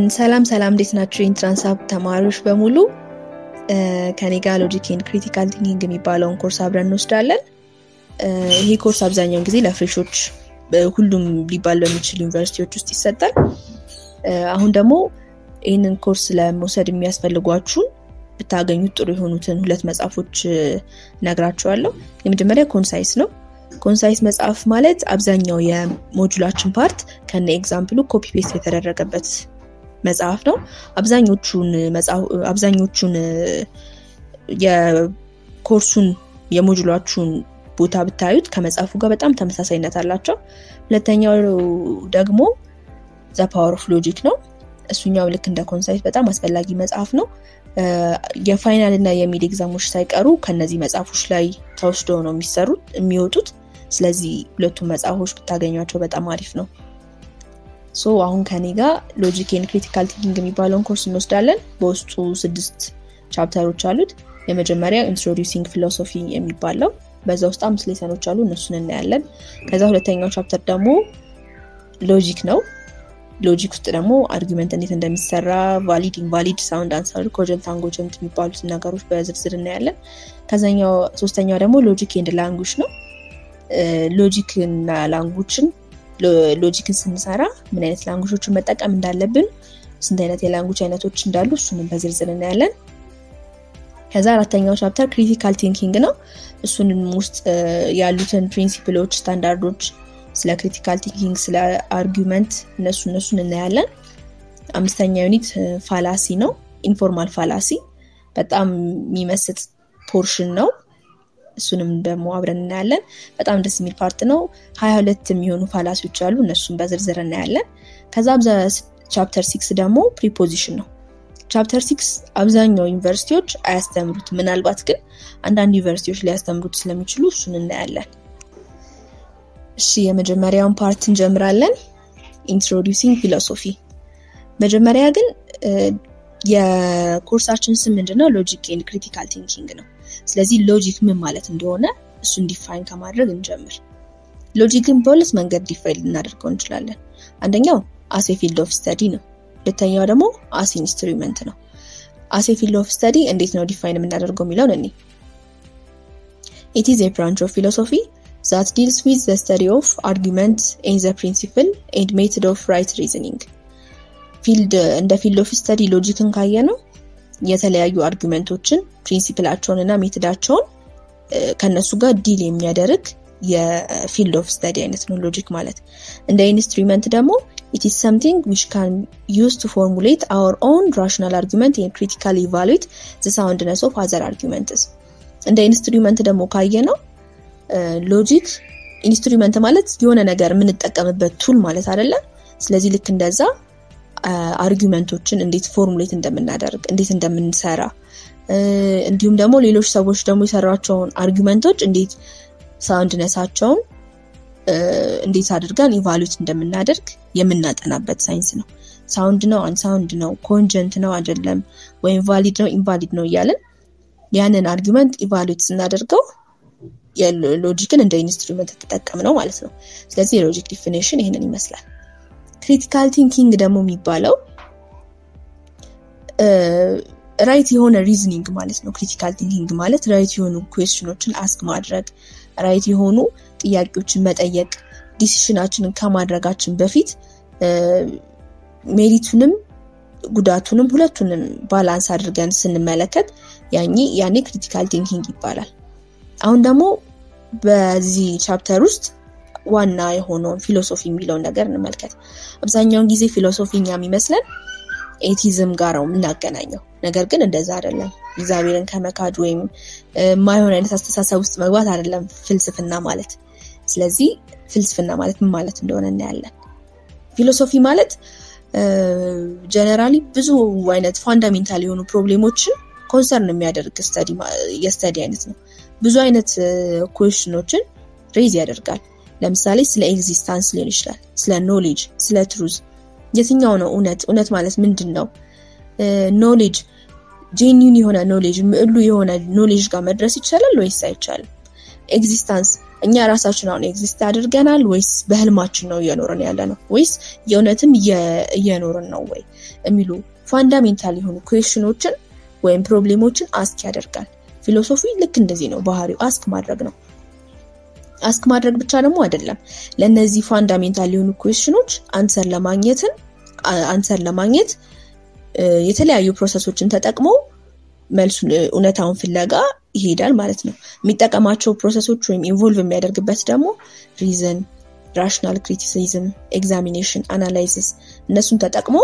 ሰላም ሰላም፣ እንዴት ናቸው የኢንትራንስ ሀብ ተማሪዎች በሙሉ? ከኔ ጋር ሎጂክ ኤንድ ክሪቲካል ቲንኪንግ የሚባለውን ኮርስ አብረን እንወስዳለን። ይሄ ኮርስ አብዛኛውን ጊዜ ለፍሬሾች ሁሉም ሊባል በሚችል ዩኒቨርሲቲዎች ውስጥ ይሰጣል። አሁን ደግሞ ይህንን ኮርስ ለመውሰድ የሚያስፈልጓችሁን ብታገኙት ጥሩ የሆኑትን ሁለት መጽሐፎች ነግራችኋለሁ። የመጀመሪያ ኮንሳይስ ነው። ኮንሳይስ መጽሐፍ ማለት አብዛኛው የሞጁላችን ፓርት ከነ ኤግዛምፕሉ ኮፒ ፔስት የተደረገበት መጽሐፍ ነው። አብዛኞቹን አብዛኞቹን የኮርሱን የሞጁላችሁን ቦታ ብታዩት ከመጽሐፉ ጋር በጣም ተመሳሳይነት አላቸው። ሁለተኛው ደግሞ ዘ ፓወር ኦፍ ሎጂክ ነው። እሱኛው ልክ እንደ ኮንሳይት በጣም አስፈላጊ መጽሐፍ ነው። የፋይናል እና የሚድ ኤግዛሞች ሳይቀሩ ከነዚህ መጽሐፎች ላይ ተወስደው ነው የሚሰሩት የሚወጡት። ስለዚህ ሁለቱም መጽሐፎች ብታገኟቸው በጣም አሪፍ ነው። ሶ አሁን ከኔ ጋር ሎጂክ ኤንድ ክሪቲካል ቲንኪንግ የሚባለውን ኮርስ እንወስዳለን። በውስጡ ስድስት ቻፕተሮች አሉት። የመጀመሪያ ኢንትሮዲውሲንግ ፊሎሶፊ የሚባለው በዛ ውስጥ አምስት ሌሰኖች አሉ። እነሱን እናያለን። ከዛ ሁለተኛው ቻፕተር ደግሞ ሎጂክ ነው። ሎጂክ ውስጥ ደግሞ አርጊመንት እንዴት እንደሚሰራ ቫሊድ፣ ኢንቫሊድ፣ ሳውንድ አንሰር፣ ኮጀንት፣ አንጎጀንት የሚባሉትን ነገሮች በዝርዝር እናያለን። ከዛኛው ሶስተኛው ደግሞ ሎጂክ ኤንድ ላንጉጅ ነው። ሎጂክ እና ላንጉጅን ሎጂክን ስንሰራ ምን አይነት ላንጉጆችን መጠቀም እንዳለብን፣ ስንት አይነት የላንጉጅ አይነቶች እንዳሉ እሱንም በዝርዝር እናያለን። ከዛ አራተኛው ቻፕተር ክሪቲካል ቲንኪንግ ነው። እሱንም ውስጥ ያሉትን ፕሪንሲፕሎች፣ ስታንዳርዶች ስለ ክሪቲካል ቲንኪንግ ስለ አርጊመንት እነሱ እነሱን እናያለን። አምስተኛ ዩኒት ፋላሲ ነው። ኢንፎርማል ፋላሲ በጣም የሚመስጥ ፖርሽን ነው። እሱንም ደግሞ አብረን እናያለን። በጣም ደስ የሚል ፓርት ነው። ሀያ ሁለት የሚሆኑ ፋላሲዎች አሉ። እነሱን በዝርዝር እናያለን። ከዛ ቻፕተር ሲክስ ደግሞ ፕሪፖዚሽን ነው። ቻፕተር ሲክስ አብዛኛው ዩኒቨርሲቲዎች አያስተምሩት፣ ምናልባት ግን አንዳንድ ዩኒቨርሲቲዎች ሊያስተምሩት ስለሚችሉ እሱን እናያለን። እሺ የመጀመሪያውን ፓርት እንጀምራለን። ኢንትሮዲውሲንግ ፊሎሶፊ። መጀመሪያ ግን የኮርሳችን ስም ምንድነው? ሎጂክ ኤንድ ክሪቲካል ቲንኪንግ ነው። ስለዚህ ሎጂክ ምን ማለት እንደሆነ እሱን ዲፋይን ከማድረግ እንጀምር። ሎጂክን በሁለት መንገድ ዲፋይን ልናደርገው እንችላለን። አንደኛው አሴ ፊልድ ኦፍ ስተዲ ነው። ሁለተኛው ደግሞ አሴ ኢንስትሩመንት ነው። አሴ ፊልድ ኦፍ ስተዲ እንዴት ነው ዲፋይን የምናደርገው የሚለውን እኔ ኢት ኢዝ ኤ ብራንች ኦፍ ፊሎሶፊ that deals with the study of argument and the principle and method of right reasoning ፊልድ እንደ ፊልድ ኦፍ ስተዲ ሎጂክን ካየ ነው የተለያዩ አርጊመንቶችን ፕሪንሲፕላቸውን እና ሜትዳቸውን ከነሱ ጋር ዲል የሚያደርግ የፊልድ ኦፍ ስተዲ አይነት ነው ሎጂክ ማለት። እንደ ኢንስትሩመንት ደግሞ ኢት ኢዝ ሰምቲንግ ዊች ካን ዩዝ ቱ ፎርሙሌት አወር ኦን ራሽናል አርጊመንት ኤንድ ክሪቲካሊ ኢቫሉዌት ዘ ሳውንድነስ ኦፍ አዘር አርጊመንትስ። እንደ ኢንስትሩመንት ደግሞ ካየ ነው ሎጂክ ኢንስትሩመንት ማለት የሆነ ነገር የምንጠቀምበት ቱል ማለት አይደለም። ስለዚህ ልክ እንደዛ አርጊመንቶችን እንዴት ፎርሙሌት እንደምናደርግ እንዴት እንደምንሰራ እንዲሁም ደግሞ ሌሎች ሰዎች ደግሞ የሰሯቸውን አርጊመንቶች እንዴት ሳውንድነሳቸውን እንዴት አድርገን ኢቫሉዌት እንደምናደርግ የምናጠናበት ሳይንስ ነው። ሳውንድ ነው አንሳውንድ ነው ኮንጀንት ነው አይደለም ወይም ቫሊድ ነው ኢንቫሊድ ነው እያለን ያንን አርጊመንት ኢቫሉዌት ስናደርገው ሎጂክን እንደ ኢንስትሩመንት ተጠቀም ነው ማለት ነው። ስለዚህ የሎጂክ ዲፊኔሽን ይህንን ይመስላል። ክሪቲካል ቲንኪንግ ደግሞ የሚባለው ራይት የሆነ ሪዝኒንግ ማለት ነው። ክሪቲካል ቲንኪንግ ማለት ራይት የሆኑ ኩዌስችኖችን አስክ ማድረግ፣ ራይት የሆኑ ጥያቄዎችን መጠየቅ፣ ዲሲሽናችንን ከማድረጋችን በፊት ሜሪቱንም ጉዳቱንም ሁለቱንም ባላንስ አድርገን ስንመለከት ያኔ ክሪቲካል ቲንኪንግ ይባላል። አሁን ደግሞ በዚህ ቻፕተር ውስጥ ዋና የሆነውን ፊሎሶፊ የሚለውን ነገር እንመልከት። አብዛኛውን ጊዜ ፊሎሶፊ እኛ የሚመስለን ኤቲዝም ጋር ነው የምናገናኘው። ነገር ግን እንደዛ አይደለም። እግዚአብሔርን ከመካድ ወይም የማይሆን አይነት አስተሳሰብ ውስጥ መግባት አይደለም ፍልስፍና ማለት። ስለዚህ ፍልስፍና ማለት ምን ማለት እንደሆነ እናያለን። ፊሎሶፊ ማለት ጀነራሊ ብዙ አይነት ፋንዳሜንታል የሆኑ ፕሮብሌሞችን ኮንሰርን የሚያደርግ የስተዲ አይነት ነው። ብዙ አይነት ኩዌሽኖችን ሬዝ ያደርጋል። ለምሳሌ ስለ ኤግዚስታንስ ሊሆን ይችላል፣ ስለ ኖሌጅ፣ ስለ ትሩዝ። የትኛው ነው እውነት? እውነት ማለት ምንድን ነው? ኖሌጅ ጄኒውን የሆነ ኖሌጅ ምዕሉ የሆነ ኖሌጅ ጋር መድረስ ይቻላል ወይስ አይቻልም? ኤግዚስታንስ እኛ ራሳችን አሁን ኤግዚስት አድርገናል ወይስ በህልማችን ነው እየኖርን ያለ ነው ወይስ የእውነትም እየኖርን ነው ወይ የሚሉ ፋንዳሜንታል የሆኑ ኩዌሽኖችን ወይም ፕሮብሌሞችን አስክ ያደርጋል። ፊሎሶፊ ልክ እንደዚህ ነው ባህሪው፣ አስክ ማድረግ ነው። አስክ ማድረግ ብቻ ደግሞ አይደለም። ለእነዚህ ፋንዳሜንታል የሆኑ ኩዌሽኖች አንሰር ለማግኘትን አንሰር ለማግኘት የተለያዩ ፕሮሰሶችን ተጠቅሞ መልሱን እውነታውን ፍለጋ ይሄዳል ማለት ነው። የሚጠቀማቸው ፕሮሰሶች ወይም ኢንቮልቭ የሚያደርግበት ደግሞ ሪዝን፣ ራሽናል ክሪቲሲዝም፣ ኤግዛሚኔሽን፣ አናላይሲስ እነሱን ተጠቅሞ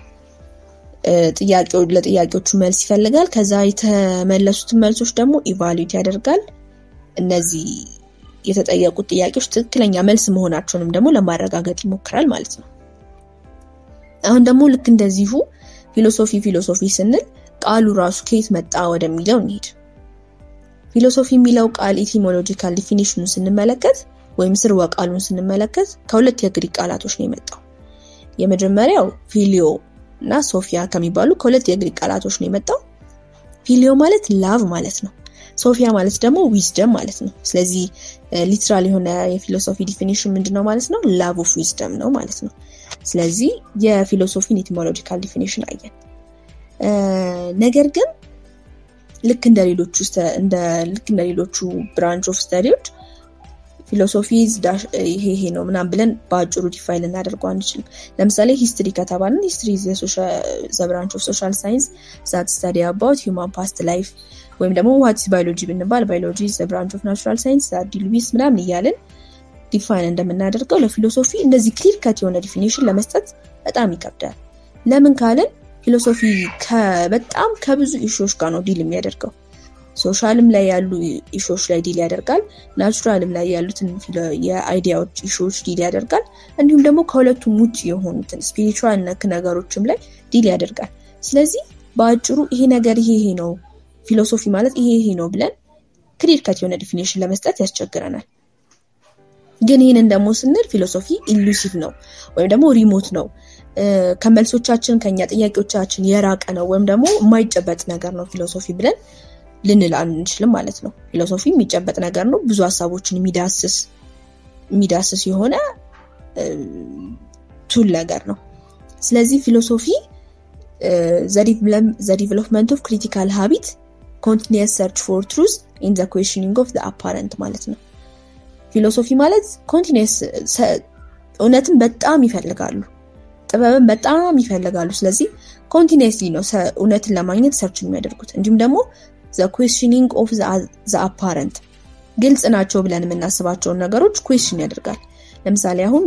ለጥያቄዎቹ መልስ ይፈልጋል። ከዛ የተመለሱትን መልሶች ደግሞ ኢቫሉዌት ያደርጋል። እነዚህ የተጠየቁት ጥያቄዎች ትክክለኛ መልስ መሆናቸውንም ደግሞ ለማረጋገጥ ይሞክራል ማለት ነው። አሁን ደግሞ ልክ እንደዚሁ ፊሎሶፊ ፊሎሶፊ ስንል ቃሉ ራሱ ከየት መጣ ወደሚለው እንሂድ። ፊሎሶፊ የሚለው ቃል ኢቲሞሎጂካል ዲፊኒሽኑን ስንመለከት ወይም ስርወ ቃሉን ስንመለከት ከሁለት የግሪክ ቃላቶች ነው የመጣው። የመጀመሪያው ፊሊዮ እና ሶፊያ ከሚባሉ ከሁለት የግሪክ ቃላቶች ነው የመጣው። ፊሊዮ ማለት ላቭ ማለት ነው። ሶፊያ ማለት ደግሞ ዊዝደም ማለት ነው። ስለዚህ ሊትራል የሆነ የፊሎሶፊ ዲፊኒሽን ምንድነው ማለት ነው? ላቭ ኦፍ ዊዝደም ነው ማለት ነው። ስለዚህ የፊሎሶፊን ኢቲሞሎጂካል ዲፊኒሽን አየን። ነገር ግን ልክ እንደ ሌሎቹ ልክ እንደ ሌሎቹ ብራንች ኦፍ ስተዲዎች ፊሎሶፊ ይሄ ይሄ ነው ምናምን ብለን በአጭሩ ዲፋይን ልናደርገው አንችልም። ለምሳሌ ሂስትሪ ከተባልን ሂስትሪ ዘ ብራንች ኦፍ ሶሻል ሳይንስ ዛት ስተዲ አባውት ሂውማን ፓስት ላይፍ ወይም ደግሞ ዋትስ ባዮሎጂ ብንባል ባዮሎጂ ዘ ብራንች ኦፍ ናቹራል ሳይንስ ዛት ዲል ዊዝ ምናምን እያልን ዲፋይን እንደምናደርገው ለፊሎሶፊ እንደዚህ ክሊር ከት የሆነ ዲፊኒሽን ለመስጠት በጣም ይከብዳል። ለምን ካልን ፊሎሶፊ በጣም ከብዙ ኢሹዎች ጋር ነው ዲል የሚያደርገው። ሶሻልም ላይ ያሉ ኢሹዎች ላይ ዲል ያደርጋል። ናቹራልም ላይ ያሉትን የአይዲያዎች ኢሹዎች ዲል ያደርጋል። እንዲሁም ደግሞ ከሁለቱም ውጭ የሆኑትን ስፒሪቹዋል ነክ ነገሮችም ላይ ዲል ያደርጋል። ስለዚህ በአጭሩ ይሄ ነገር ይሄ ይሄ ነው ፊሎሶፊ ማለት ይሄ ይሄ ነው ብለን ክሊር ከት የሆነ ዲፊኒሽን ለመስጠት ያስቸግረናል። ግን ይህንን ደግሞ ስንል ፊሎሶፊ ኢሉሲቭ ነው ወይም ደግሞ ሪሞት ነው ከመልሶቻችን ከኛ ጥያቄዎቻችን የራቀ ነው ወይም ደግሞ የማይጨበጥ ነገር ነው ፊሎሶፊ ብለን ልንል አንችልም ማለት ነው። ፊሎሶፊ የሚጨበጥ ነገር ነው። ብዙ ሀሳቦችን የሚዳስስ የሚዳስስ የሆነ ቱል ነገር ነው። ስለዚህ ፊሎሶፊ ዘ ዲቨሎፕመንት ኦፍ ክሪቲካል ሀቢት ኮንቲኒየስ ሰርች ፎር ትሩዝ ኢን ዘ ኩዌሽኒንግ ኦፍ ዘ አፓረንት ማለት ነው። ፊሎሶፊ ማለት ኮንቲኒየስ እውነትን በጣም ይፈልጋሉ፣ ጥበብን በጣም ይፈልጋሉ። ስለዚህ ኮንቲኒየስሊ ነው እውነትን ለማግኘት ሰርች የሚያደርጉት እንዲሁም ደግሞ ዘ ኩዌሽኒንግ ኦፍ ዘ አፓረንት ግልጽ ናቸው ብለን የምናስባቸውን ነገሮች ኩዌሽን ያደርጋል። ለምሳሌ አሁን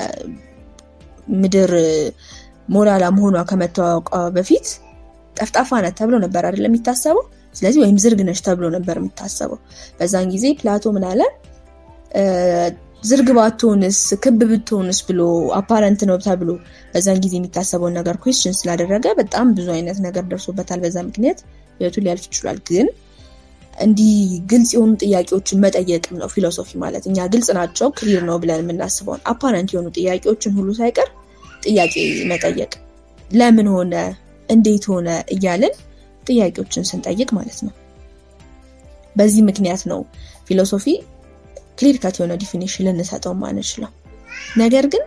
በምድር ሞላላ መሆኗ ከመታወቋ በፊት ጠፍጣፋ ናት ተብሎ ነበር አይደለም የሚታሰበው። ስለዚህ ወይም ዝርግ ነች ተብሎ ነበር የሚታሰበው። በዛን ጊዜ ፕላቶ ምን አለ? ዝርግ ባትሆንስ ክብ ብትሆንስ ብሎ አፓረንት ነው ተብሎ በዛን ጊዜ የሚታሰበውን ነገር ኩዌሽን ስላደረገ በጣም ብዙ አይነት ነገር ደርሶበታል። በዛ ምክንያት ህይወቱ ሊያልፍ ይችላል። ግን እንዲህ ግልጽ የሆኑ ጥያቄዎችን መጠየቅም ነው ፊሎሶፊ ማለት። እኛ ግልጽ ናቸው ክሊር ነው ብለን የምናስበውን አፓረንት የሆኑ ጥያቄዎችን ሁሉ ሳይቀር ጥያቄ መጠየቅ፣ ለምን ሆነ፣ እንዴት ሆነ እያልን ጥያቄዎችን ስንጠይቅ ማለት ነው። በዚህ ምክንያት ነው ፊሎሶፊ ክሊር ከት የሆነ ዲፊኒሽን ልንሰጠው ማንችለው። ነገር ግን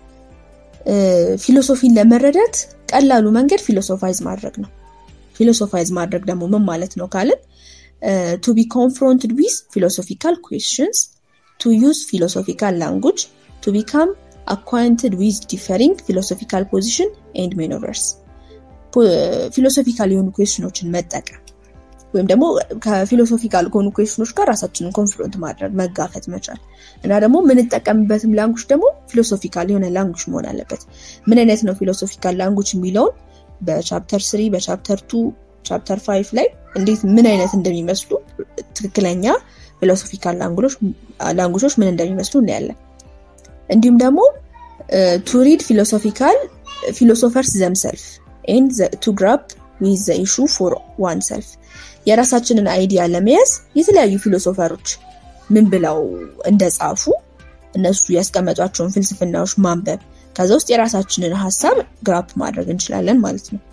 ፊሎሶፊን ለመረዳት ቀላሉ መንገድ ፊሎሶፋይዝ ማድረግ ነው። ፊሎሶፋይዝ ማድረግ ደግሞ ምን ማለት ነው ካልን ቱ ቢ ኮንፍሮንትድ ዊዝ ፊሎሶፊካል ኩዌስችንስ ቱ ዩዝ ፊሎሶፊካል ላንጉጅ ቱ ቢካም አኳንትድ ዊዝ ዲፈሪንግ ፊሎሶፊካል ፖዚሽን ኤንድ ሜኖቨርስ ፊሎሶፊካል የሆኑ ኩዌስችኖችን መጠቀም ወይም ደግሞ ከፊሎሶፊካል ከሆኑ ኩዌስችኖች ጋር ራሳችንን ኮንፍሮንት ማድረግ መጋፈጥ መቻል እና ደግሞ የምንጠቀምበትም ላንጉጅ ደግሞ ፊሎሶፊካል የሆነ ላንጉጅ መሆን አለበት። ምን አይነት ነው ፊሎሶፊካል ላንጉጅ የሚለውን በቻፕተር ስሪ በቻፕተር ቱ ቻፕተር ፋይቭ ላይ እንዴት ምን አይነት እንደሚመስሉ ትክክለኛ ፊሎሶፊካል ላንጉጆች ምን እንደሚመስሉ እናያለን። እንዲሁም ደግሞ ቱ ሪድ ፊሎሶፊካል ፊሎሶፈርስ ዘምሰልፍ ኤንድ ቱ ግራፕ ዊዝ ዘ ኢሹ ፎር ዋን ሰልፍ የራሳችንን አይዲያ ለመያዝ የተለያዩ ፊሎሶፈሮች ምን ብለው እንደጻፉ እነሱ ያስቀመጧቸውን ፍልስፍናዎች ማንበብ ከዛ ውስጥ የራሳችንን ሀሳብ ግራፕ ማድረግ እንችላለን ማለት ነው።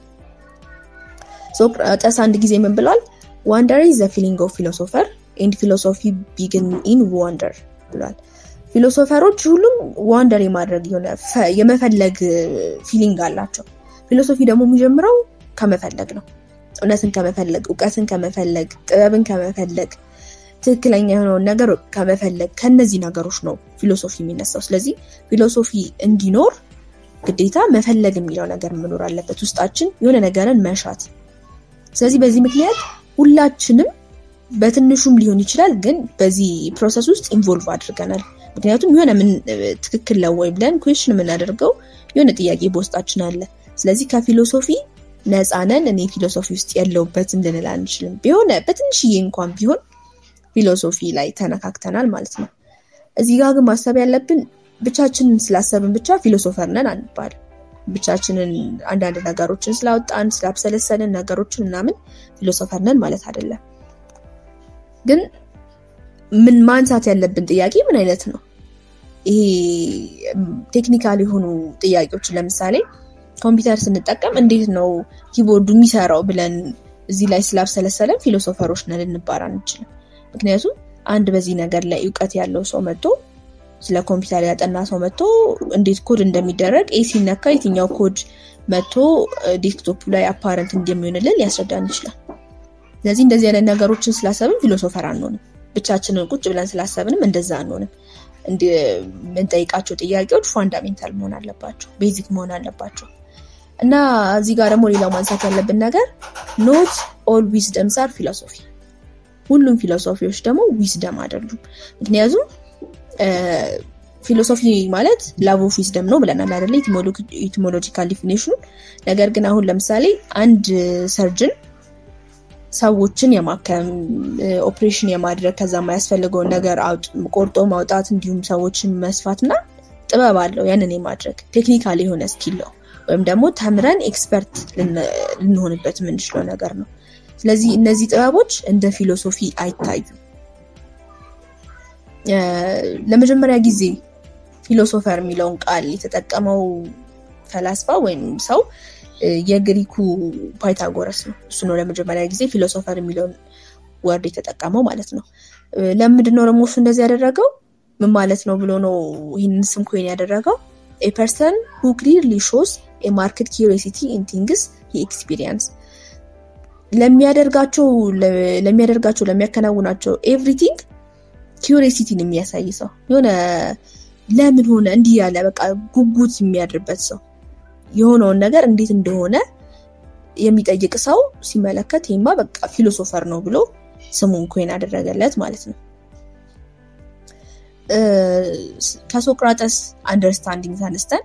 ሶቅራጠስ አንድ ጊዜ ምን ብሏል? ዋንደር ኢዝ ዘ ፊሊንግ ኦፍ ፊሎሶፈር ኤንድ ፊሎሶፊ ቢግን ኢን ዋንደር ብሏል። ፊሎሶፈሮች ሁሉም ዋንደር የማድረግ የሆነ የመፈለግ ፊሊንግ አላቸው። ፊሎሶፊ ደግሞ የሚጀምረው ከመፈለግ ነው። እውነትን ከመፈለግ፣ እውቀትን ከመፈለግ፣ ጥበብን ከመፈለግ፣ ትክክለኛ የሆነውን ነገር ከመፈለግ ከነዚህ ነገሮች ነው ፊሎሶፊ የሚነሳው። ስለዚህ ፊሎሶፊ እንዲኖር ግዴታ መፈለግ የሚለው ነገር መኖር አለበት፣ ውስጣችን የሆነ ነገርን መሻት። ስለዚህ በዚህ ምክንያት ሁላችንም በትንሹም ሊሆን ይችላል፣ ግን በዚህ ፕሮሰስ ውስጥ ኢንቮልቭ አድርገናል። ምክንያቱም የሆነ ምን ትክክል ነው ወይ ብለን ኩዌሽን የምናደርገው የሆነ ጥያቄ በውስጣችን አለ። ስለዚህ ከፊሎሶፊ ነፃ ነን፣ እኔ ፊሎሶፊ ውስጥ የለውበትም ልንል አንችልም። ቢሆነ በትንሽዬ እንኳን ቢሆን ፊሎሶፊ ላይ ተነካክተናል ማለት ነው። እዚህ ጋር ግን ማሰብ ያለብን ብቻችንን ስላሰብን ብቻ ፊሎሶፈር ነን አንባል። ብቻችንን አንዳንድ ነገሮችን ስላወጣን ስላብሰለሰልን ነገሮችን ምናምን ፊሎሶፈር ነን ማለት አይደለም። ግን ምን ማንሳት ያለብን ጥያቄ ምን አይነት ነው? ይሄ ቴክኒካል የሆኑ ጥያቄዎችን ለምሳሌ ኮምፒውተር ስንጠቀም እንዴት ነው ኪቦርዱ የሚሰራው ብለን እዚህ ላይ ስላብሰለሰለን ፊሎሶፈሮች ነን ልንባል አንችልም። ምክንያቱም አንድ በዚህ ነገር ላይ እውቀት ያለው ሰው መጥቶ ስለ ኮምፒውተር ያጠና ሰው መጥቶ እንዴት ኮድ እንደሚደረግ ኤ ሲነካ የትኛው ኮድ መጥቶ ዴስክቶፕ ላይ አፓረንት እንደሚሆንልን ሊያስረዳን ይችላል። ስለዚህ እንደዚህ አይነት ነገሮችን ስላሰብን ፊሎሶፈር አንሆንም። ብቻችንን ቁጭ ብለን ስላሰብንም እንደዛ አንሆንም። የምንጠይቃቸው ጥያቄዎች ፋንዳሜንታል መሆን አለባቸው፣ ቤዚክ መሆን አለባቸው። እና እዚህ ጋር ደግሞ ሌላው ማንሳት ያለብን ነገር ኖት ኦል ዊዝደምስ አር ፊሎሶፊ፣ ሁሉም ፊሎሶፊዎች ደግሞ ዊዝደም አይደሉም። ምክንያቱም ፊሎሶፊ ማለት ላቭ ኦፍ ዊዝደም ነው ብለናል አይደለ? ኢቲሞሎጂካል ዲፊኔሽኑ። ነገር ግን አሁን ለምሳሌ አንድ ሰርጅን ሰዎችን የማከም ኦፕሬሽን የማድረግ ከዛ የማያስፈልገውን ነገር ቆርጦ ማውጣት እንዲሁም ሰዎችን መስፋት እና ጥበብ አለው። ያንን የማድረግ ቴክኒካል የሆነ ስኪል ነው፣ ወይም ደግሞ ተምረን ኤክስፐርት ልንሆንበት የምንችለው ነገር ነው። ስለዚህ እነዚህ ጥበቦች እንደ ፊሎሶፊ አይታዩም። ለመጀመሪያ ጊዜ ፊሎሶፈር የሚለውን ቃል የተጠቀመው ፈላስፋ ወይም ሰው የግሪኩ ፓይታጎረስ ነው። እሱ ነው ለመጀመሪያ ጊዜ ፊሎሶፈር የሚለውን ወርድ የተጠቀመው ማለት ነው። ለምንድን ነው ደግሞ እሱ እንደዚህ ያደረገው? ምን ማለት ነው ብሎ ነው ይህንን ስም ኮይን ያደረገው? ኤ ፐርሰን ሁ ክሊርሊ ሾስ ኤ ማርክት ኪሪሲቲ ኢን ቲንግስ ሂ ኤክስፒሪየንስ ለሚያደርጋቸው ለሚያደርጋቸው ለሚያከናውናቸው ኤቭሪቲንግ ኪሪሲቲን የሚያሳይ ሰው የሆነ ለምን ሆነ እንዲህ ያለ በቃ ጉጉት የሚያድርበት ሰው የሆነውን ነገር እንዴት እንደሆነ የሚጠይቅ ሰው ሲመለከት ይህማ በቃ ፊሎሶፈር ነው ብሎ ስሙን ኮይን አደረገለት ማለት ነው። ከሶቅራጠስ አንደርስታንዲንግ ተነስተን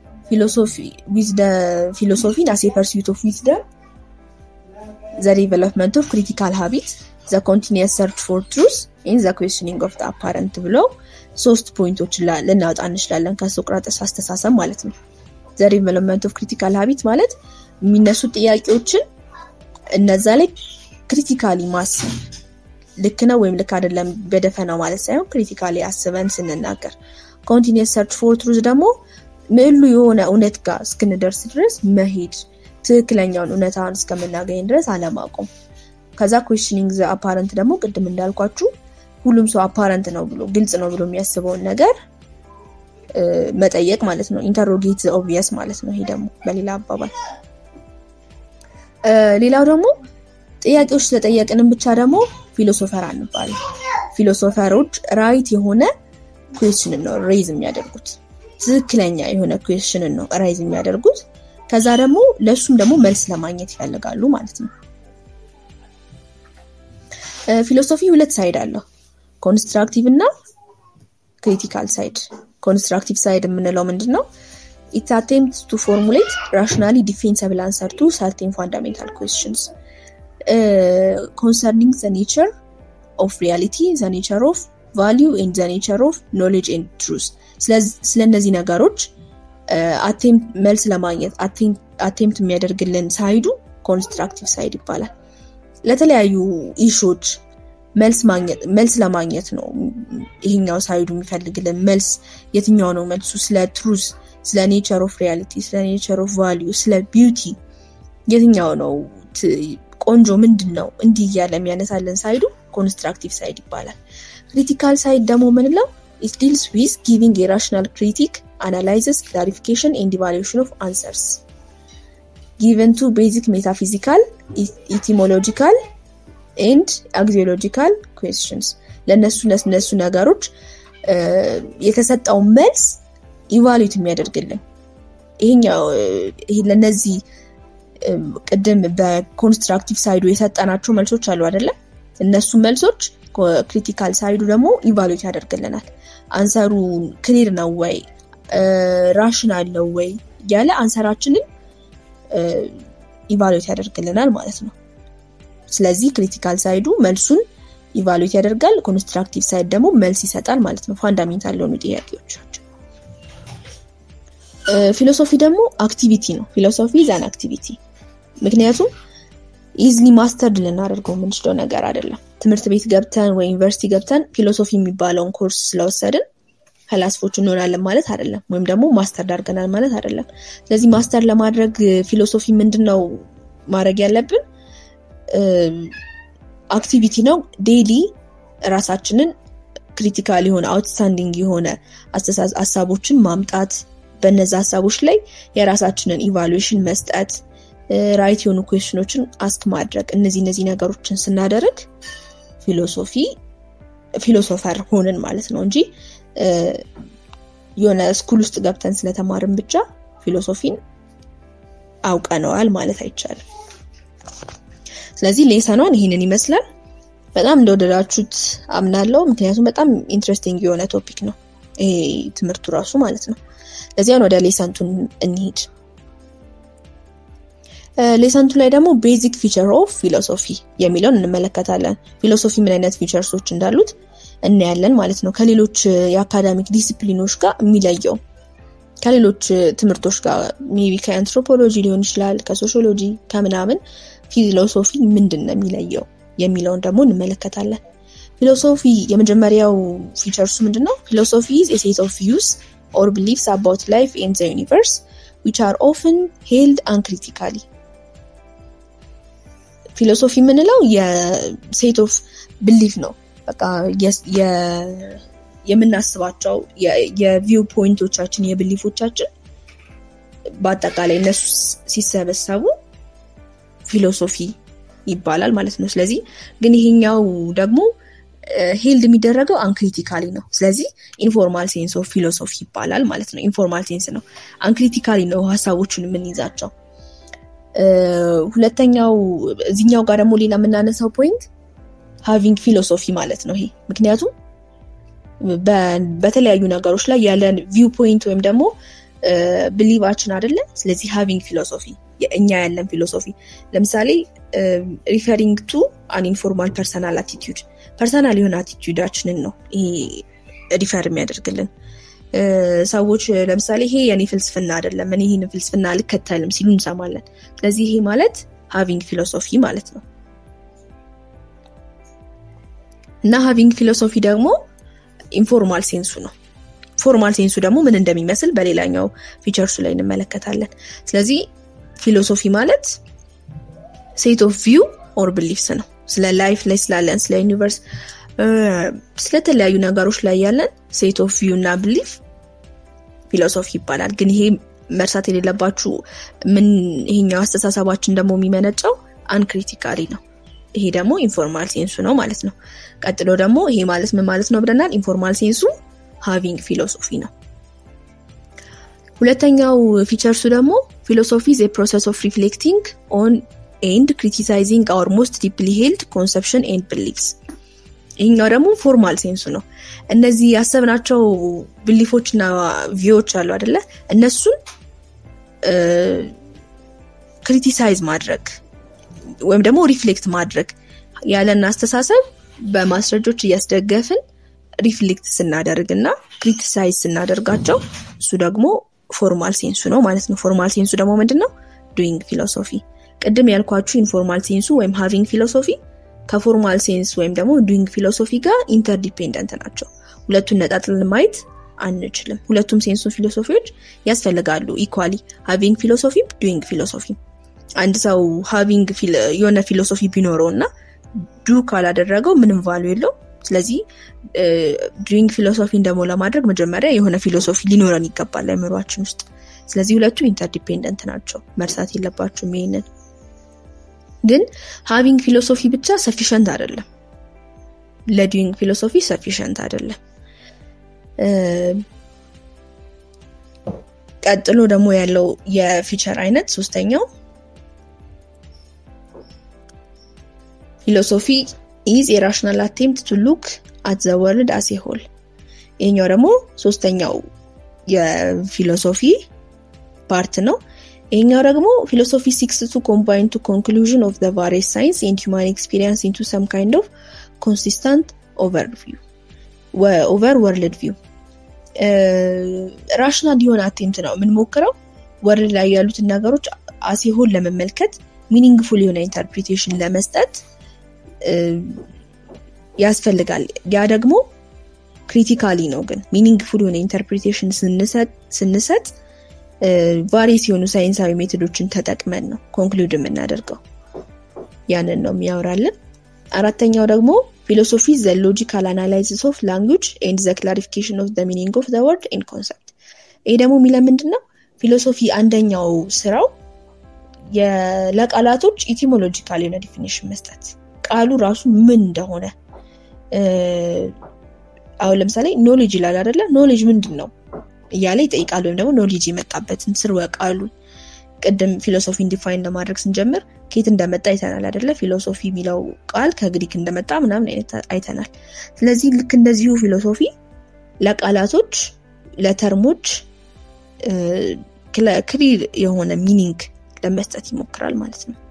ፊሎሶፊን አስ ፐርሱት ኦፍ ዊዝደም ዘ ዴቨሎፕመንት ኦፍ ክሪቲካል ሀቢት ዘ ኮንቲኒየስ ሰርች ፎር ትሩስ ኢን ዘ ኩዌስችኒንግ ኦፍ አፓረንት ብለው ሶስት ፖይንቶችን ልናወጣ እንችላለን ከሶቅራጠስ አስተሳሰብ ማለት ነው። ዘ ዴቨሎፕመንት ኦፍ ክሪቲካል ሀቢት ማለት የሚነሱ ጥያቄዎችን እነዛ ላይ ክሪቲካሊ ማሰብ ልክ ነው ወይም ልክ አይደለም በደፈናው ማለት ሳይሆን ክሪቲካሊ አስበን ስንናገር፣ ኮንቲኒየስ ሰርች ፎር ትሩዝ ደግሞ ምዕሉ የሆነ እውነት ጋር እስክንደርስ ድረስ መሄድ ትክክለኛውን እውነታውን እስከምናገኝ ድረስ አለማቆም። ከዛ ኩዌሽኒንግ ዘ አፓረንት ደግሞ ቅድም እንዳልኳችሁ ሁሉም ሰው አፓረንት ነው ብሎ ግልጽ ነው ብሎ የሚያስበውን ነገር መጠየቅ ማለት ነው። ኢንተሮጌት ዘ ኦብቪየስ ማለት ነው። ይሄ ደግሞ በሌላ አባባል ሌላው ደግሞ ጥያቄዎች ስለጠየቅንም ብቻ ደግሞ ፊሎሶፈር አንባልም። ፊሎሶፈሮች ራይት የሆነ ኩዌሽንን ነው ሬይዝ የሚያደርጉት ትክክለኛ የሆነ ኩዌሽንን ነው ራይዝ የሚያደርጉት። ከዛ ደግሞ ለእሱም ደግሞ መልስ ለማግኘት ይፈልጋሉ ማለት ነው። ፊሎሶፊ ሁለት ሳይድ አለው፣ ኮንስትራክቲቭ እና ክሪቲካል ሳይድ። ኮንስትራክቲቭ ሳይድ የምንለው ምንድን ነው? ኢት አቴምፕት ቱ ፎርሙሌት ራሽናሊ ዲፌንሰብል አንሰር ቱ ሰርቴን ፋንዳሜንታል ኩዌስችንስ ኮንሰርኒንግ ዘ ኔቸር ኦፍ ሪያሊቲ ዘ ኔቸር ኦፍ ቫሊዩ ኤንድ ዘ ኔቸር ኦፍ ኖሌጅ ኤንድ ትሩዝ። ስለ እነዚህ ነገሮች መልስ ለማግኘት አቴምፕት የሚያደርግልን ሳይዱ ኮንስትራክቲቭ ሳይድ ይባላል። ለተለያዩ ኢሾች መልስ ለማግኘት ነው ይሄኛው ሳይዱ የሚፈልግልን መልስ። የትኛው ነው መልሱ? ስለ ትሩዝ፣ ስለ ኔቸር ኦፍ ሪያሊቲ፣ ስለ ኔቸር ኦፍ ቫሊዩ፣ ስለ ቢዩቲ የትኛው ነው ቆንጆ ምንድን ነው እንዲህ እያለ የሚያነሳልን ሳይዱ ኮንስትራክቲቭ ሳይድ ይባላል። ክሪቲካል ሳይድ ደግሞ ምንለው ኢት ዲልስ ዊዝ ጊቪንግ የራሽናል ክሪቲክ አናላይዝስ ክላሪፊኬሽን ኤንድ ኢቫሉዌሽን ኦፍ አንሰርስ ጊቨን ቱ ቤዚክ ሜታፊዚካል ኢቲሞሎጂካል ኤንድ አግዚዮሎጂካል ኩዌስችንስ ለእነሱ ለእነሱ ነገሮች የተሰጠውን መልስ ኢቫሉዌት የሚያደርግልን ይሄኛው ለእነዚህ ቅድም በኮንስትራክቲቭ ሳይዱ የሰጠናቸው መልሶች አሉ አይደለም እነሱ መልሶች ክሪቲካል ሳይዱ ደግሞ ኢቫሉዌት ያደርግልናል አንሰሩ ክሊር ነው ወይ ራሽናል ነው ወይ እያለ አንሰራችንን ኢቫሉዌት ያደርግልናል ማለት ነው ስለዚህ ክሪቲካል ሳይዱ መልሱን ኢቫሉዌት ያደርጋል ኮንስትራክቲቭ ሳይድ ደግሞ መልስ ይሰጣል ማለት ነው ፋንዳሜንታል ለሆኑ ጥያቄዎቻቸው ፊሎሶፊ ደግሞ አክቲቪቲ ነው ፊሎሶፊ ዛን አክቲቪቲ ምክንያቱም ኢዝሊ ማስተርድ ልናደርገው የምንችለው ነገር አይደለም ትምህርት ቤት ገብተን ወይ ዩኒቨርሲቲ ገብተን ፊሎሶፊ የሚባለውን ኮርስ ስለወሰድን ፈላስፎች እንሆናለን ማለት አይደለም ወይም ደግሞ ማስተር ዳርገናል ማለት አይደለም ስለዚህ ማስተር ለማድረግ ፊሎሶፊ ምንድን ነው ማድረግ ያለብን አክቲቪቲ ነው ዴሊ ራሳችንን ክሪቲካል የሆነ አውትስታንዲንግ የሆነ ሀሳቦችን ማምጣት በነዚ ሀሳቦች ላይ የራሳችንን ኢቫሉዌሽን መስጠት ራይት የሆኑ ኩዌሽኖችን አስክ ማድረግ እነዚህ እነዚህ ነገሮችን ስናደርግ ፊሎሶፊ ፊሎሶፈር ሆንን ማለት ነው እንጂ የሆነ ስኩል ውስጥ ገብተን ስለተማርን ብቻ ፊሎሶፊን አውቀነዋል ማለት አይቻልም ስለዚህ ሌሰኗን ይህንን ይመስላል በጣም እንደወደዳችሁት አምናለው ምክንያቱም በጣም ኢንትረስቲንግ የሆነ ቶፒክ ነው ይሄ ትምህርቱ ራሱ ማለት ነው ለዚያን ወደ ሌሰንቱን እንሂድ ሌሰንቱ ላይ ደግሞ ቤዚክ ፊቸር ኦፍ ፊሎሶፊ የሚለውን እንመለከታለን ፊሎሶፊ ምን አይነት ፊቸርሶች እንዳሉት እናያለን ማለት ነው ከሌሎች የአካዳሚክ ዲሲፕሊኖች ጋር የሚለየው ከሌሎች ትምህርቶች ጋር ሜቢ ከአንትሮፖሎጂ ሊሆን ይችላል ከሶሽሎጂ ከምናምን ፊሎሶፊ ምንድን ነው የሚለየው የሚለውን ደግሞ እንመለከታለን ፊሎሶፊ የመጀመሪያው ፊቸርሱ ምንድን ነው ፊሎሶፊ ሴት ኦፍ ቪውስ ኦር ቢሊፍስ አባውት ላይፍ ኤንድ ዘ ዩኒቨርስ ዊች አር ኦፍን ሄልድ አንክሪቲካሊ ፊሎሶፊ የምንለው የሴት ኦፍ ብሊፍ ነው በቃ የምናስባቸው የቪው ፖይንቶቻችን የብሊፎቻችን በአጠቃላይ እነሱ ሲሰበሰቡ ፊሎሶፊ ይባላል ማለት ነው ስለዚህ ግን ይሄኛው ደግሞ ሄልድ የሚደረገው አንክሪቲካሊ ነው ስለዚህ ኢንፎርማል ሴንስ ኦፍ ፊሎሶፊ ይባላል ማለት ነው ኢንፎርማል ሴንስ ነው አንክሪቲካሊ ነው ሀሳቦችን የምንይዛቸው ሁለተኛው እዚኛው ጋር ደግሞ ሌላ የምናነሳው ፖይንት ሃቪንግ ፊሎሶፊ ማለት ነው ይሄ ምክንያቱም በተለያዩ ነገሮች ላይ ያለን ቪው ፖይንት ወይም ደግሞ ብሊቫችን አደለ ስለዚህ ሃቪንግ ፊሎሶፊ እኛ ያለን ፊሎሶፊ ለምሳሌ ሪፈሪንግ ቱ አን ኢንፎርማል ፐርሰናል አቲቲዩድ ፐርሰናል የሆነ አቲቲዩዳችንን ነው ይሄ ሪፈር የሚያደርግልን ሰዎች ለምሳሌ ይሄ የኔ ፍልስፍና አይደለም እኔ ይህን ፍልስፍና አልከተልም ሲሉ እንሰማለን ስለዚህ ይሄ ማለት ሃቪንግ ፊሎሶፊ ማለት ነው እና ሃቪንግ ፊሎሶፊ ደግሞ ኢንፎርማል ሴንሱ ነው ፎርማል ሴንሱ ደግሞ ምን እንደሚመስል በሌላኛው ፊቸርሱ ላይ እንመለከታለን ስለዚህ ፊሎሶፊ ማለት ሴት ኦፍ ቪው ኦር ብሊፍስ ነው ስለ ላይፍ ላይ ስላለን ስለ ዩኒቨርስ ስለተለያዩ ነገሮች ላይ ያለን ሴት ኦፍ ቪው እና ብሊፍ ፊሎሶፊ ይባላል ግን ይሄ መርሳት የሌለባችሁ ምን ይሄኛው አስተሳሰባችን ደግሞ የሚመነጨው አንክሪቲካሊ ነው ይሄ ደግሞ ኢንፎርማል ሴንሱ ነው ማለት ነው ቀጥሎ ደግሞ ይሄ ማለት ምን ማለት ነው ብለናል ኢንፎርማል ሴንሱ ሃቪንግ ፊሎሶፊ ነው ሁለተኛው ፊቸርሱ ደግሞ ፊሎሶፊ ዘ ፕሮሰስ ኦፍ ሪፍሌክቲንግ ኦን ኤንድ ክሪቲሳይዚንግ አወር ሞስት ዲፕሊ ሄልድ ኮንሰፕሽን ኤንድ ብሊፍስ ይህኛው ደግሞ ፎርማል ሴንሱ ነው እነዚህ ያሰብናቸው ብሊፎች እና ቪዎች አሉ አደለ እነሱን ክሪቲሳይዝ ማድረግ ወይም ደግሞ ሪፍሌክት ማድረግ ያለን አስተሳሰብ በማስረጆች እያስደገፍን ሪፍሌክት ስናደርግ እና ክሪቲሳይዝ ስናደርጋቸው እሱ ደግሞ ፎርማል ሴንሱ ነው ማለት ነው ፎርማል ሴንሱ ደግሞ ምንድን ነው ዱይንግ ፊሎሶፊ ቅድም ያልኳችሁ ኢንፎርማል ሴንሱ ወይም ሃቪንግ ፊሎሶፊ ከፎርማል ሴንስ ወይም ደግሞ ዱይንግ ፊሎሶፊ ጋር ኢንተርዲፔንደንት ናቸው ሁለቱን ነጣጥልን ማየት አንችልም ሁለቱም ሴንሱ ፊሎሶፊዎች ያስፈልጋሉ ኢኳሊ ሃቪንግ ፊሎሶፊ ዱይንግ ፊሎሶፊ አንድ ሰው ሃቪንግ የሆነ ፊሎሶፊ ቢኖረው እና ዱ ካላደረገው ምንም ቫሉ የለው ስለዚህ ድሪንግ ፊሎሶፊን ደግሞ ለማድረግ መጀመሪያ የሆነ ፊሎሶፊ ሊኖረን ይገባል አይምሯችን ውስጥ። ስለዚህ ሁለቱ ኢንተርዲፔንደንት ናቸው፣ መርሳት የለባችሁም ይሄንን። ግን ሃቪንግ ፊሎሶፊ ብቻ ሰፊሸንት አይደለም፣ ለዱዊንግ ፊሎሶፊ ሰፊሸንት አይደለም። ቀጥሎ ደግሞ ያለው የፊቸር አይነት ሶስተኛው ፊሎሶፊ ኢዝ የራሽናል አቴምፕት ቱ ሉክ አት ዘ ወርልድ አስ ሆል። ይሄኛው ደግሞ ሶስተኛው የፊሎሶፊ ፓርት ነው። ይሄኛው ደግሞ ፊሎሶፊ ሲክስ ቱ ኮምባይን ቱ ኮንክሉዥን ኦፍ ዘ ቫሪየስ ሳይንስ ኤንድ ሂውማን ኤክስፒሪየንስ ኢንቱ ሰም ካይንድ ኦፍ ኮንሲስተንት ኦቨር ቪው ኦቨር ወርልድ ቪው ራሽናል የሆነ አቴምት ነው የምንሞክረው ወርልድ ላይ ያሉትን ነገሮች አሴሆን ለመመልከት ሚኒንግፉል የሆነ ኢንተርፕሪቴሽን ለመስጠት ያስፈልጋል። ያ ደግሞ ክሪቲካሊ ነው። ግን ሚኒንግፉል የሆነ ኢንተርፕሪቴሽን ስንሰጥ ቫሪየስ የሆኑ ሳይንሳዊ ሜቶዶችን ተጠቅመን ነው ኮንክሉድ የምናደርገው። ያንን ነው የሚያወራልን። አራተኛው ደግሞ ፊሎሶፊ ዘ ሎጂካል አናላይሲስ ኦፍ ላንጉጅ ኤንድ ዘ ክላሪፊኬሽን ኦፍ ዘ ሚኒንግ ኦፍ ዘ ወርድ ኤንድ ኮንሰፕት። ይሄ ደግሞ የሚለ ምንድን ነው? ፊሎሶፊ አንደኛው ስራው ለቃላቶች ኢቲሞሎጂካል የሆነ ዲፊኒሽን መስጠት፣ ቃሉ ራሱ ምን እንደሆነ አሁን ለምሳሌ ኖሌጅ ይላል አይደለ? ኖሌጅ ምንድን ነው እያለ ይጠይቃል። ወይም ደግሞ ኖሌጅ የመጣበትን ስርወ ቃሉን ቅድም ፊሎሶፊን ዲፋይን ለማድረግ ስንጀምር ከየት እንደመጣ አይተናል አይደለ? ፊሎሶፊ የሚለው ቃል ከግሪክ እንደመጣ ምናምን አይነት አይተናል። ስለዚህ ልክ እንደዚሁ ፊሎሶፊ ለቃላቶች ለተርሞች ክሊር የሆነ ሚኒንግ ለመስጠት ይሞክራል ማለት ነው።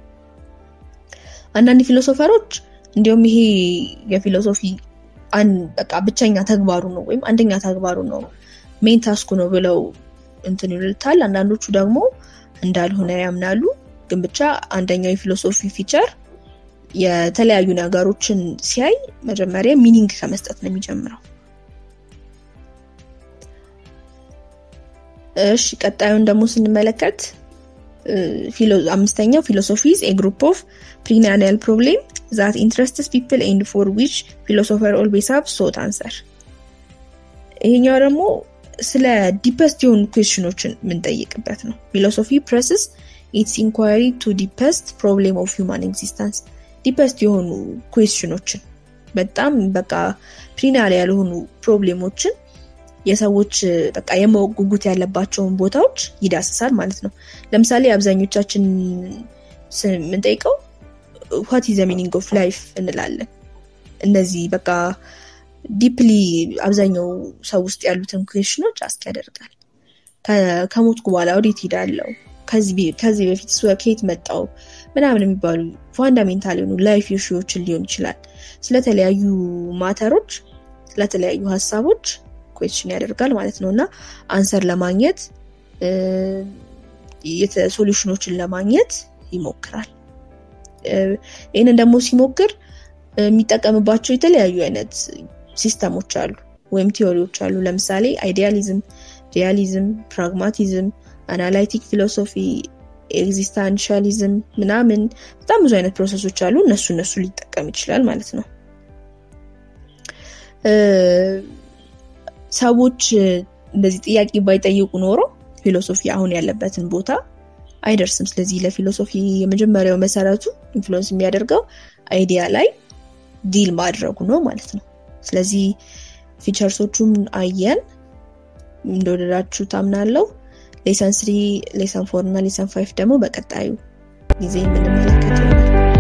አንዳንድ ፊሎሶፈሮች እንዲሁም ይሄ የፊሎሶፊ በቃ ብቸኛ ተግባሩ ነው ወይም አንደኛ ተግባሩ ነው ሜን ታስኩ ነው ብለው እንትን ይሉታል። አንዳንዶቹ ደግሞ እንዳልሆነ ያምናሉ። ግን ብቻ አንደኛው የፊሎሶፊ ፊቸር የተለያዩ ነገሮችን ሲያይ መጀመሪያ ሚኒንግ ከመስጠት ነው የሚጀምረው። እሺ ቀጣዩን ደግሞ ስንመለከት አምስተኛው ፊሎሶፊ ኤ ግሩፕ ኦፍ ፕሪናኒያል ፕሮብሌም ዛት ኢንትረስትስ ፒፕል ኤንድ ፎር ዊች ፊሎሶፈር ኦልዌይስ ሃቭ ሶት አንሰር። ይሄኛው ደግሞ ስለ ዲፐስት የሆኑ ኩዌሽኖችን የምንጠይቅበት ነው። ፊሎሶፊ ፕረስስ ኢትስ ኢንኳሪ ቱ ዲፐስት ፕሮብሌም ኦፍ ሂውማን ኤግዚስተንስ ዲፐስት የሆኑ ኩዌሽኖችን በጣም በቃ ፕሪናል ያልሆኑ ፕሮብሌሞችን የሰዎች በቃ የማወቅ ጉጉት ያለባቸውን ቦታዎች ይዳስሳል ማለት ነው። ለምሳሌ አብዛኞቻችን የምንጠይቀው ዋት ኢዝ ዘ ሚኒንግ ኦፍ ላይፍ እንላለን። እነዚህ በቃ ዲፕሊ አብዛኛው ሰው ውስጥ ያሉትን ኩዌሽኖች አስክ ያደርጋል። ከሞትኩ በኋላ ወዴት ሄዳለው? ከዚህ በፊት ከየት መጣው? ምናምን የሚባሉ ፋንዳሜንታል የሆኑ ላይፍ ኢሹዎችን ሊሆን ይችላል። ስለተለያዩ ማተሮች፣ ስለተለያዩ ሀሳቦች ኩዌሽን ያደርጋል ማለት ነው እና አንሰር ለማግኘት ሶሉሽኖችን ለማግኘት ይሞክራል። ይህንን ደግሞ ሲሞክር የሚጠቀምባቸው የተለያዩ አይነት ሲስተሞች አሉ ወይም ቲዎሪዎች አሉ። ለምሳሌ አይዲያሊዝም፣ ሪያሊዝም፣ ፕራግማቲዝም፣ አናላይቲክ ፊሎሶፊ፣ ኤግዚስታንሻሊዝም ምናምን በጣም ብዙ አይነት ፕሮሰሶች አሉ። እነሱ እነሱ ሊጠቀም ይችላል ማለት ነው። ሰዎች እንደዚህ ጥያቄ ባይጠይቁ ኖሮ ፊሎሶፊ አሁን ያለበትን ቦታ አይደርስም። ስለዚህ ለፊሎሶፊ የመጀመሪያው መሰረቱ ኢንፍሉዌንስ የሚያደርገው አይዲያ ላይ ዲል ማድረጉ ነው ማለት ነው። ስለዚህ ፊቸርሶቹን አየን፣ እንደወደዳችሁ ታምናለው። ሌሰን ስሪ፣ ሌሰን ፎር እና ሌሰን ፋይፍ ደግሞ በቀጣዩ ጊዜ የምንመለከት ይሆናል።